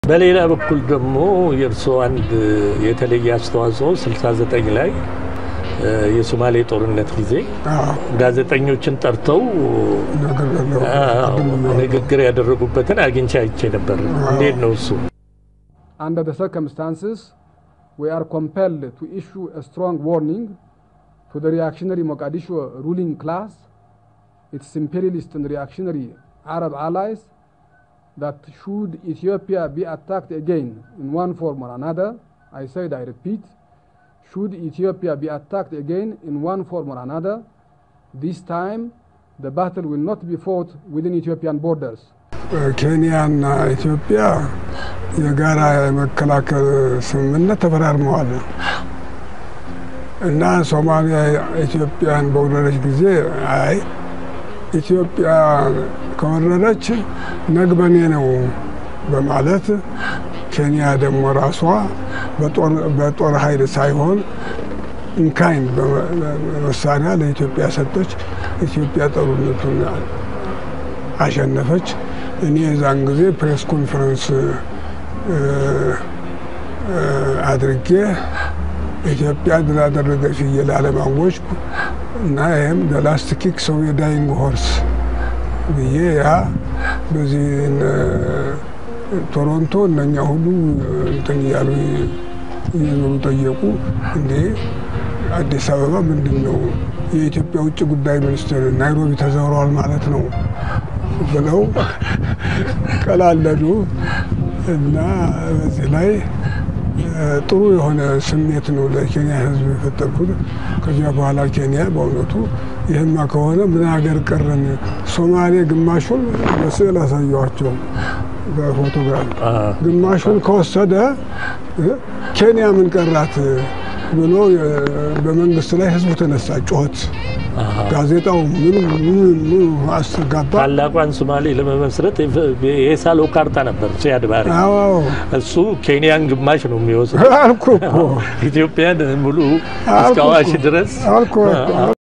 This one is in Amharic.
በሌላ በኩል ደግሞ የእርስዎ አንድ የተለየ አስተዋጽኦ 69 ላይ የሶማሌ ጦርነት ጊዜ ጋዜጠኞችን ጠርተው ንግግር ያደረጉበትን አግኝቼ አይቼ ነበር። እንዴት ነው እሱ? Under the circumstances, we are compelled to issue a strong warning to the reactionary Mogadishu ruling class, its imperialist and reactionary Arab allies, that should Ethiopia be attacked again in one form or another, I said, I repeat, should Ethiopia be attacked again in one form or another, this time the battle will not be fought within Ethiopian borders. ኬንያና ኢትዮጵያ የጋራ የመከላከል ስምምነት ተፈራርመዋል እና ሶማሊያ ኢትዮጵያን በወረረች ጊዜ አይ ኢትዮጵያ ከወረረች ነግበኔ ነው በማለት ኬንያ ደግሞ ራሷ በጦር ኃይል ሳይሆን ኢንካይንድ መሳሪያ ለኢትዮጵያ ሰጠች። ኢትዮጵያ ጦርነቱን አሸነፈች። እኔ የዛን ጊዜ ፕሬስ ኮንፈረንስ አድርጌ ኢትዮጵያ ድል አደረገች ብዬ ላለማወጅኩ እና ይህም ላስት ኪክ ሰው የዳይንግ ሆርስ ብዬ ያ በዚህ ቶሮንቶ እነኛ ሁሉ እንትን እያሉ እየዞሩ ጠየቁ። እንዴ አዲስ አበባ ምንድን ነው የኢትዮጵያ ውጭ ጉዳይ ሚኒስትር ናይሮቢ ተዘውረዋል ማለት ነው ብለው ቀላለዱ እና በዚህ ላይ ጥሩ የሆነ ስሜት ነው ለኬንያ ሕዝብ የፈጠርኩት። ከዚያ በኋላ ኬንያ በእውነቱ ይህማ ከሆነ ምን ሀገር ቀረን? ሶማሌ ግማሹን በስዕል አሳየኋቸው በፎቶግራፍ ግማሹን ከወሰደ ኬንያ ምን ቀራት ብሎ በመንግስት ላይ ህዝቡ ተነሳ፣ ጮኸት ጋዜጣው ምኑ ምኑ አስተጋባ። ታላቋን ሶማሌ ለመመስረት የሳለው ካርታ ነበር ሲያድ ባሬ። እሱ ኬንያን ግማሽ ነው የሚወስድ አልኩ እኮ ኢትዮጵያን ሙሉ እስከ አዋሽ ድረስ አልኩ